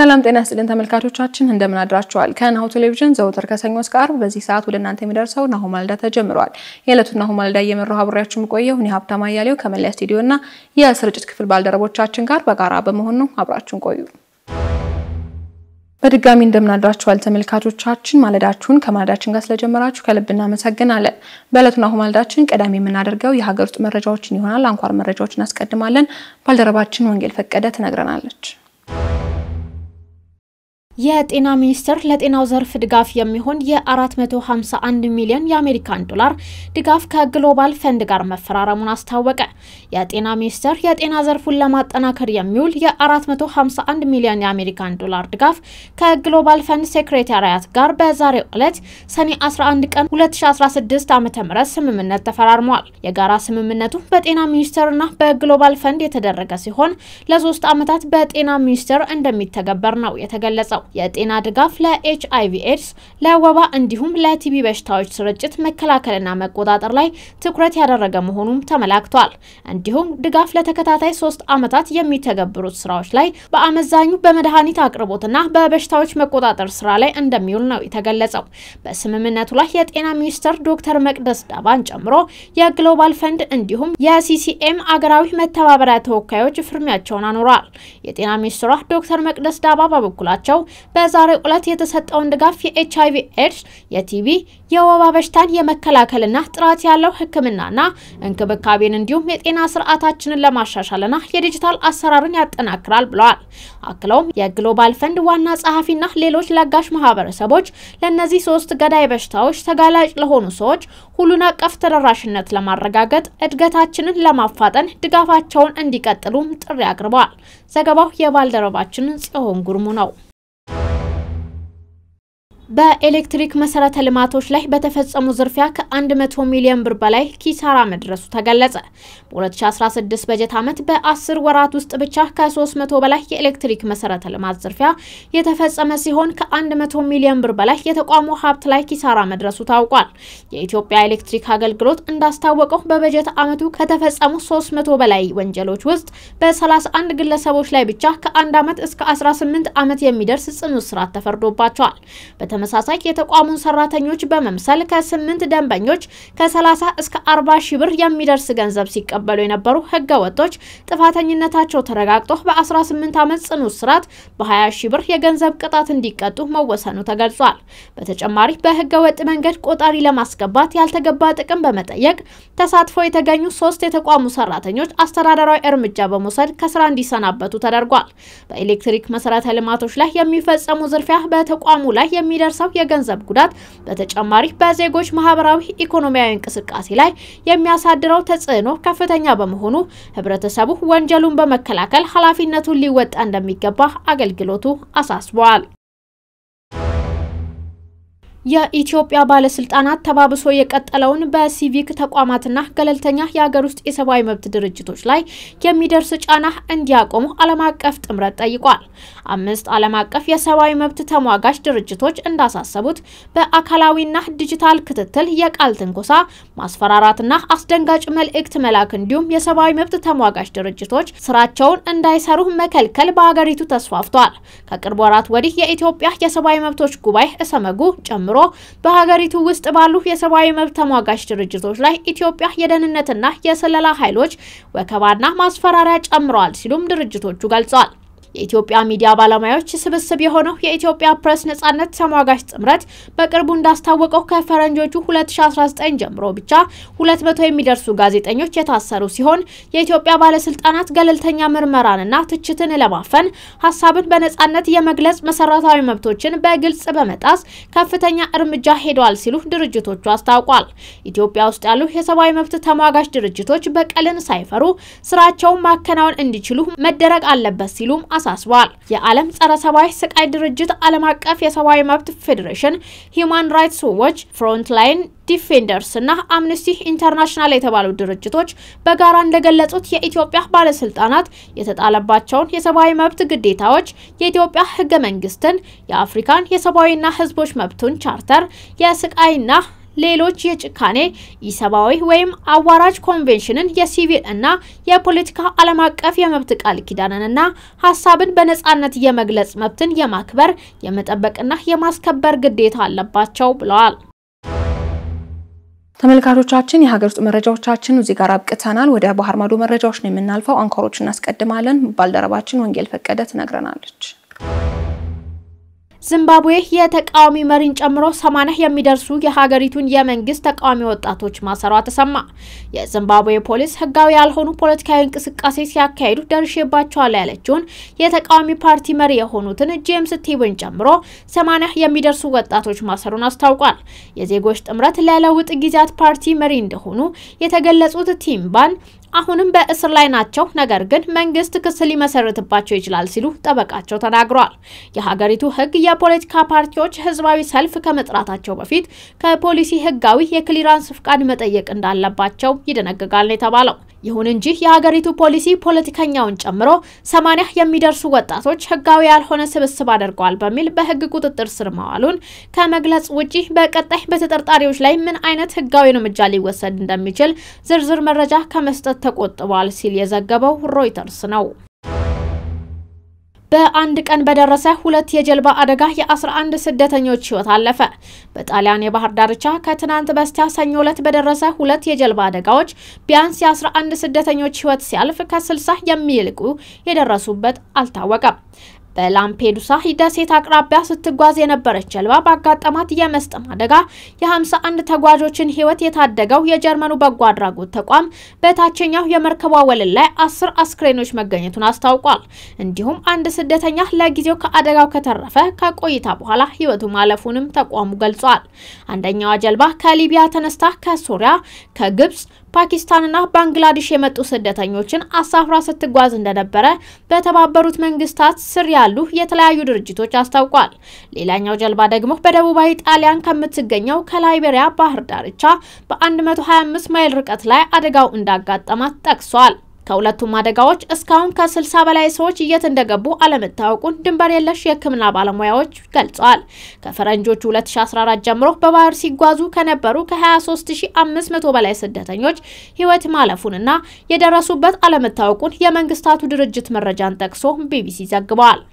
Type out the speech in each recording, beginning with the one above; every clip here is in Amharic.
ሰላም ጤና ስጥልን ተመልካቾቻችን፣ እንደምን አድራችኋል? ከናሁ ቴሌቪዥን ዘውትር ከሰኞ እስከ ዓርብ በዚህ ሰዓት ወደ እናንተ የሚደርሰው ናሁ ማልዳ ተጀምሯል። የዕለቱን ናሁ ማልዳ እየመራሁ አብሬያችሁ የምቆየው እኔ ሀብታማ አያሌው ከመለያ ስቱዲዮና የስርጭት ክፍል ባልደረቦቻችን ጋር በጋራ በመሆን ነው። አብራችሁን ቆዩ። በድጋሚ እንደምናድራችኋል ተመልካቾቻችን፣ ማለዳችሁን ከማለዳችን ጋር ስለጀመራችሁ ከልብ እናመሰግናለን። በዕለቱ ናሁ ማለዳችን ቀዳሚ የምናደርገው የሀገር ውስጥ መረጃዎችን ይሆናል። አንኳር መረጃዎችን እናስቀድማለን። ባልደረባችን ወንጌል ፈቀደ ትነግረናለች። የጤና ሚኒስቴር ለጤናው ዘርፍ ድጋፍ የሚሆን የ451 ሚሊዮን የአሜሪካን ዶላር ድጋፍ ከግሎባል ፈንድ ጋር መፈራረሙን አስታወቀ። የጤና ሚኒስቴር የጤና ዘርፉን ለማጠናከር የሚውል የ451 ሚሊዮን የአሜሪካን ዶላር ድጋፍ ከግሎባል ፈንድ ሴክሬታሪያት ጋር በዛሬው ዕለት ሰኔ 11 ቀን 2016 ዓ.ም ስምምነት ተፈራርሟል። የጋራ ስምምነቱ በጤና ሚኒስቴርና በግሎባል ፈንድ የተደረገ ሲሆን ለሶስት ዓመታት በጤና ሚኒስቴር እንደሚተገበር ነው የተገለጸው። የጤና ድጋፍ ለኤች አይቪ ኤድስ፣ ለወባ እንዲሁም ለቲቢ በሽታዎች ስርጭት መከላከልና መቆጣጠር ላይ ትኩረት ያደረገ መሆኑም ተመላክቷል። እንዲሁም ድጋፍ ለተከታታይ ሶስት ዓመታት የሚተገብሩት ስራዎች ላይ በአመዛኙ በመድኃኒት አቅርቦትና በበሽታዎች መቆጣጠር ስራ ላይ እንደሚውል ነው የተገለጸው። በስምምነቱ ላይ የጤና ሚኒስትር ዶክተር መቅደስ ዳባን ጨምሮ የግሎባል ፈንድ እንዲሁም የሲሲኤም አገራዊ መተባበሪያ ተወካዮች ፍርሚያቸውን አኑረዋል። የጤና ሚኒስትሯ ዶክተር መቅደስ ዳባ በበኩላቸው በዛሬው ዕለት የተሰጠውን ድጋፍ የኤች አይቪ ኤድስ፣ የቲቪ፣ የወባ በሽታን የመከላከልና ጥራት ያለው ሕክምናና እንክብካቤን እንዲሁም የጤና ስርዓታችንን ለማሻሻልና የዲጂታል አሰራርን ያጠናክራል ብለዋል። አክለውም የግሎባል ፈንድ ዋና ጸሐፊና ሌሎች ለጋሽ ማህበረሰቦች ለእነዚህ ሶስት ገዳይ በሽታዎች ተጋላጭ ለሆኑ ሰዎች ሁሉን አቀፍ ተደራሽነት ለማረጋገጥ እድገታችንን ለማፋጠን ድጋፋቸውን እንዲቀጥሉም ጥሪ አቅርበዋል። ዘገባው የባልደረባችን ጽዮን ጉርሙ ነው። በኤሌክትሪክ መሰረተ ልማቶች ላይ በተፈጸሙ ዝርፊያ ከ100 ሚሊዮን ብር በላይ ኪሳራ መድረሱ ተገለጸ። በ2016 በጀት ዓመት በ10 ወራት ውስጥ ብቻ ከ300 በላይ የኤሌክትሪክ መሰረተ ልማት ዝርፊያ የተፈጸመ ሲሆን ከ100 ሚሊዮን ብር በላይ የተቋሙ ሀብት ላይ ኪሳራ መድረሱ ታውቋል። የኢትዮጵያ ኤሌክትሪክ አገልግሎት እንዳስታወቀው በበጀት ዓመቱ ከተፈጸሙ 300 በላይ ወንጀሎች ውስጥ በ31 ግለሰቦች ላይ ብቻ ከ1 ዓመት እስከ 18 ዓመት የሚደርስ ጽኑ እስራት ተፈርዶባቸዋል። በተመሳሳይ የተቋሙን ሰራተኞች በመምሰል ከስምንት ደንበኞች ከ30 እስከ 40 ሺህ ብር የሚደርስ ገንዘብ ሲቀበሉ የነበሩ ህገ ወጦች ጥፋተኝነታቸው ተረጋግጦ በ18 ዓመት ጽኑ እስራት በ20 ሺህ ብር የገንዘብ ቅጣት እንዲቀጡ መወሰኑ ተገልጿል። በተጨማሪ በህገ ወጥ መንገድ ቆጣሪ ለማስገባት ያልተገባ ጥቅም በመጠየቅ ተሳትፎ የተገኙ ሶስት የተቋሙ ሰራተኞች አስተዳደራዊ እርምጃ በመውሰድ ከስራ እንዲሰናበቱ ተደርጓል። በኤሌክትሪክ መሰረተ ልማቶች ላይ የሚፈጸሙ ዝርፊያ በተቋሙ ላይ የሚደርሰው የገንዘብ ጉዳት በተጨማሪ በዜጎች ማህበራዊ፣ ኢኮኖሚያዊ እንቅስቃሴ ላይ የሚያሳድረው ተጽዕኖ ከፍተኛ በመሆኑ ህብረተሰቡ ወንጀሉን በመከላከል ኃላፊነቱን ሊወጣ እንደሚገባ አገልግሎቱ አሳስበዋል። የኢትዮጵያ ባለስልጣናት ተባብሶ የቀጠለውን በሲቪክ ተቋማትና ገለልተኛ የሀገር ውስጥ የሰብአዊ መብት ድርጅቶች ላይ የሚደርስ ጫና እንዲያቆሙ ዓለም አቀፍ ጥምረት ጠይቋል። አምስት ዓለም አቀፍ የሰብአዊ መብት ተሟጋች ድርጅቶች እንዳሳሰቡት በአካላዊና ዲጂታል ክትትል፣ የቃል ትንኮሳ፣ ማስፈራራትና አስደንጋጭ መልእክት መላክ እንዲሁም የሰብአዊ መብት ተሟጋች ድርጅቶች ስራቸውን እንዳይሰሩ መከልከል በሀገሪቱ ተስፋፍቷል። ከቅርብ ወራት ወዲህ የኢትዮጵያ የሰብአዊ መብቶች ጉባኤ እሰመጉ ጨምሮ ጨምሮ በሀገሪቱ ውስጥ ባሉ የሰብአዊ መብት ተሟጋች ድርጅቶች ላይ ኢትዮጵያ የደህንነትና የስለላ ኃይሎች ወከባና ማስፈራሪያ ጨምረዋል ሲሉም ድርጅቶቹ ገልጸዋል። የኢትዮጵያ ሚዲያ ባለሙያዎች ስብስብ የሆነው የኢትዮጵያ ፕሬስ ነጻነት ተሟጋች ጥምረት በቅርቡ እንዳስታወቀው ከፈረንጆቹ 2019 ጀምሮ ብቻ 200 የሚደርሱ ጋዜጠኞች የታሰሩ ሲሆን የኢትዮጵያ ባለስልጣናት ገለልተኛ ምርመራንና ትችትን ለማፈን ሀሳብን በነጻነት የመግለጽ መሰረታዊ መብቶችን በግልጽ በመጣስ ከፍተኛ እርምጃ ሄደዋል ሲሉ ድርጅቶቹ አስታውቋል። ኢትዮጵያ ውስጥ ያሉ የሰብአዊ መብት ተሟጋች ድርጅቶች በቀልን ሳይፈሩ ስራቸውን ማከናወን እንዲችሉ መደረግ አለበት ሲሉም አሳስበዋል። የዓለም ጸረ ሰብአዊ ስቃይ ድርጅት፣ ዓለም አቀፍ የሰብአዊ መብት ፌዴሬሽን፣ ሂዩማን ራይትስ ዎች፣ ፍሮንትላይን ዲፌንደርስ እና አምነስቲ ኢንተርናሽናል የተባሉ ድርጅቶች በጋራ እንደገለጹት የኢትዮጵያ ባለስልጣናት የተጣለባቸውን የሰብአዊ መብት ግዴታዎች የኢትዮጵያ ሕገ መንግስትን፣ የአፍሪካን የሰብአዊና ሕዝቦች መብቱን ቻርተር፣ የስቃይና ሌሎች የጭካኔ ኢሰብአዊ ወይም አዋራጅ ኮንቬንሽንን የሲቪል እና የፖለቲካ ዓለም አቀፍ የመብት ቃል ኪዳንንና ሀሳብን በነጻነት የመግለጽ መብትን የማክበር የመጠበቅና የማስከበር ግዴታ አለባቸው ብለዋል። ተመልካቾቻችን የሀገር ውስጥ መረጃዎቻችን እዚህ ጋር አብቅተናል። ወደ ባህር ማዶ መረጃዎች ነው የምናልፈው። አንኮሮች እናስቀድማለን። ባልደረባችን ወንጌል ፈቀደ ትነግረናለች። ዚምባብዌ የተቃዋሚ መሪን ጨምሮ ሰማንያ የሚደርሱ የሀገሪቱን የመንግስት ተቃዋሚ ወጣቶች ማሰሯ ተሰማ። የዚምባብዌ ፖሊስ ህጋዊ ያልሆኑ ፖለቲካዊ እንቅስቃሴ ሲያካሂዱ ደርሼባቸዋል ያለችውን የተቃዋሚ ፓርቲ መሪ የሆኑትን ጄምስ ቲብን ጨምሮ ሰማንያ የሚደርሱ ወጣቶች ማሰሩን አስታውቋል። የዜጎች ጥምረት ለለውጥ ጊዜያት ፓርቲ መሪ እንደሆኑ የተገለጹት ቲምባን አሁንም በእስር ላይ ናቸው፣ ነገር ግን መንግስት ክስ ሊመሰርትባቸው ይችላል ሲሉ ጠበቃቸው ተናግረዋል። የሀገሪቱ ህግ የፖለቲካ ፓርቲዎች ህዝባዊ ሰልፍ ከመጥራታቸው በፊት ከፖሊሲ ህጋዊ የክሊራንስ ፍቃድ መጠየቅ እንዳለባቸው ይደነግጋል ነው የተባለው። ይሁን እንጂ የሀገሪቱ ፖሊሲ ፖለቲከኛውን ጨምሮ ሰማንያ የሚደርሱ ወጣቶች ህጋዊ ያልሆነ ስብስብ አድርገዋል በሚል በህግ ቁጥጥር ስር መዋሉን ከመግለጽ ውጪ በቀጣይ በተጠርጣሪዎች ላይ ምን አይነት ህጋዊ እርምጃ ሊወሰድ እንደሚችል ዝርዝር መረጃ ከመስጠት ተቆጥቧል ሲል የዘገበው ሮይተርስ ነው። በአንድ ቀን በደረሰ ሁለት የጀልባ አደጋ የ11 ስደተኞች ህይወት አለፈ። በጣሊያን የባህር ዳርቻ ከትናንት በስቲያ ሰኞ ዕለት በደረሰ ሁለት የጀልባ አደጋዎች ቢያንስ የ11 ስደተኞች ህይወት ሲያልፍ ከ60 የሚልቁ የደረሱበት አልታወቀም። በላምፔዱሳ ደሴት አቅራቢያ ስትጓዝ የነበረች ጀልባ ባጋጠማት የመስጠም አደጋ የ51 ተጓዦችን ህይወት የታደገው የጀርመኑ በጎ አድራጎት ተቋም በታችኛው የመርከቧ ወለል ላይ አስር አስክሬኖች መገኘቱን አስታውቋል። እንዲሁም አንድ ስደተኛ ለጊዜው ከአደጋው ከተረፈ ከቆይታ በኋላ ህይወቱ ማለፉንም ተቋሙ ገልጿል። አንደኛዋ ጀልባ ከሊቢያ ተነስታ ከሶሪያ፣ ከግብጽ ፓኪስታንና ባንግላዴሽ የመጡ ስደተኞችን አሳፍራ ስትጓዝ እንደነበረ በተባበሩት መንግስታት ስር ያሉ የተለያዩ ድርጅቶች አስታውቋል። ሌላኛው ጀልባ ደግሞ በደቡባዊ ጣሊያን ከምትገኘው ከላይቤሪያ ባህር ዳርቻ በ125 ማይል ርቀት ላይ አደጋው እንዳጋጠማት ጠቅሷል። ከሁለቱም አደጋዎች እስካሁን ከ60 በላይ ሰዎች የት እንደገቡ አለመታወቁን ድንበር የለሽ የሕክምና ባለሙያዎች ገልጸዋል። ከፈረንጆቹ 2014 ጀምሮ በባህር ሲጓዙ ከነበሩ ከ23500 በላይ ስደተኞች ህይወት ማለፉንና የደረሱበት አለመታወቁን የመንግስታቱ ድርጅት መረጃን ጠቅሶ ቢቢሲ ዘግበዋል።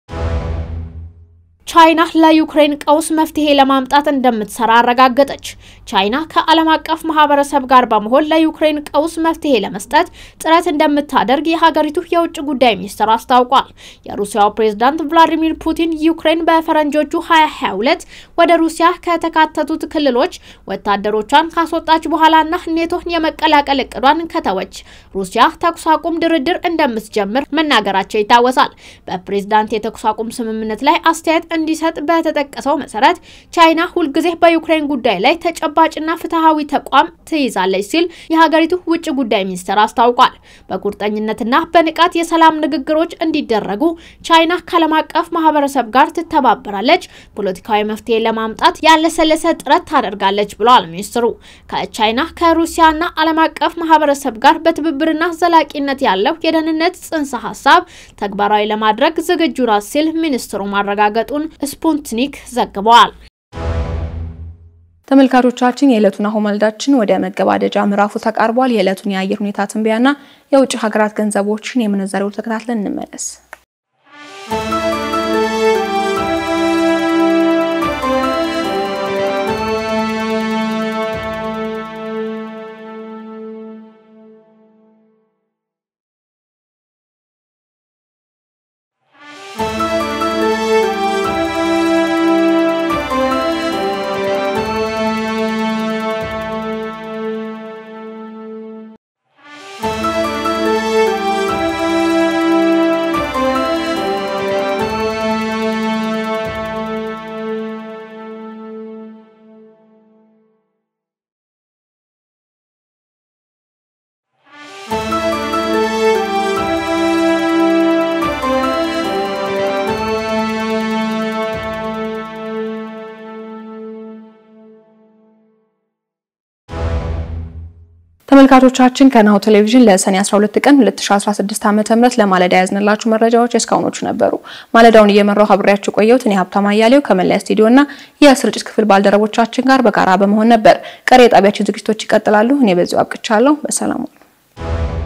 ቻይና ለዩክሬን ቀውስ መፍትሄ ለማምጣት እንደምትሰራ አረጋገጠች። ቻይና ከዓለም አቀፍ ማህበረሰብ ጋር በመሆን ለዩክሬን ቀውስ መፍትሄ ለመስጠት ጥረት እንደምታደርግ የሀገሪቱ የውጭ ጉዳይ ሚኒስትር አስታውቋል። የሩሲያው ፕሬዝዳንት ቭላዲሚር ፑቲን ዩክሬን በፈረንጆቹ 2022 ወደ ሩሲያ ከተካተቱት ክልሎች ወታደሮቿን ካስወጣች በኋላና ኔቶን የመቀላቀል እቅዷን ከተወች ሩሲያ ተኩስ አቁም ድርድር እንደምትጀምር መናገራቸው ይታወሳል። በፕሬዝዳንት የተኩስ አቁም ስምምነት ላይ አስተያየት እንዲሰጥ በተጠቀሰው መሰረት ቻይና ሁልጊዜ በዩክሬን ጉዳይ ላይ ተጨባጭና ፍትሐዊ ተቋም ትይዛለች ሲል የሀገሪቱ ውጭ ጉዳይ ሚኒስቴር አስታውቋል። በቁርጠኝነትና በንቃት የሰላም ንግግሮች እንዲደረጉ ቻይና ከዓለም አቀፍ ማህበረሰብ ጋር ትተባበራለች፣ ፖለቲካዊ መፍትሄ ለማምጣት ያለሰለሰ ጥረት ታደርጋለች ብለዋል ሚኒስትሩ። ከቻይና ከሩሲያና ዓለም አቀፍ ማህበረሰብ ጋር በትብብርና ዘላቂነት ያለው የደህንነት ጽንሰ ሀሳብ ተግባራዊ ለማድረግ ዝግጁ ናት ሲል ሚኒስትሩ ማረጋገጡን ስፑትኒክ ዘግበዋል። ተመልካቾቻችን የዕለቱን ናሁ ማለዳችን ወደ መገባደጃ ምዕራፉ ተቃርቧል። የዕለቱን የአየር ሁኔታ ትንበያና የውጭ ሀገራት ገንዘቦችን የምንዛሬው ተከታትለን እንመለስ። ተመልካቾቻችን ከናሁ ቴሌቪዥን ለሰኔ 12 ቀን 2016 ዓ.ም ለማለዳ ያዝንላችሁ መረጃዎች እስካሁኖቹ ነበሩ። ማለዳውን እየመራው አብሬያችሁ ቆየሁት። እኔ ሀብታማ አያሌው ከመለያ ስቱዲዮና የስርጭት ክፍል ባልደረቦቻችን ጋር በጋራ በመሆን ነበር። ቀሪ የጣቢያችን ዝግጅቶች ይቀጥላሉ። እኔ በዚሁ አብቅቻለሁ። በሰላም